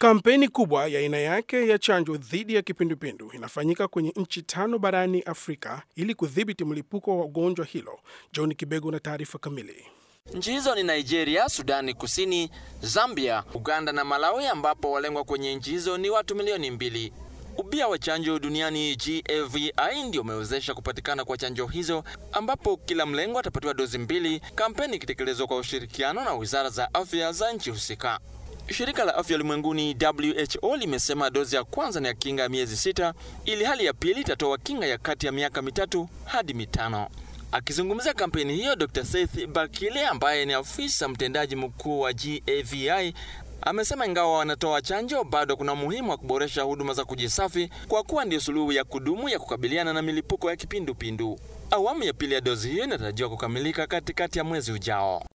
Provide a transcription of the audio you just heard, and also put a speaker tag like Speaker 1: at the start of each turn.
Speaker 1: Kampeni kubwa ya aina yake ya chanjo dhidi ya kipindupindu inafanyika kwenye nchi tano barani Afrika ili kudhibiti mlipuko wa ugonjwa hilo. John Kibego na taarifa kamili.
Speaker 2: Nchi hizo ni Nigeria, Sudani Kusini, Zambia, Uganda na Malawi, ambapo walengwa kwenye nchi hizo ni watu milioni mbili. Ubia wa chanjo duniani GAVI ndio umewezesha kupatikana kwa chanjo hizo, ambapo kila mlengo atapatiwa dozi mbili, kampeni ikitekelezwa kwa ushirikiano na wizara za afya za nchi husika. Shirika la afya ulimwenguni WHO limesema dozi ya kwanza ni ya kinga ya miezi sita, ili hali ya pili itatoa kinga ya kati ya miaka mitatu hadi mitano. Akizungumzia kampeni hiyo, Dr. Seth Bakile ambaye ni afisa mtendaji mkuu wa GAVI amesema ingawa wanatoa chanjo, bado kuna umuhimu wa kuboresha huduma za kujisafi kwa kuwa ndio suluhu ya kudumu ya kukabiliana na milipuko ya kipindupindu. Awamu ya pili ya dozi hiyo inatarajiwa kukamilika katikati ya mwezi ujao.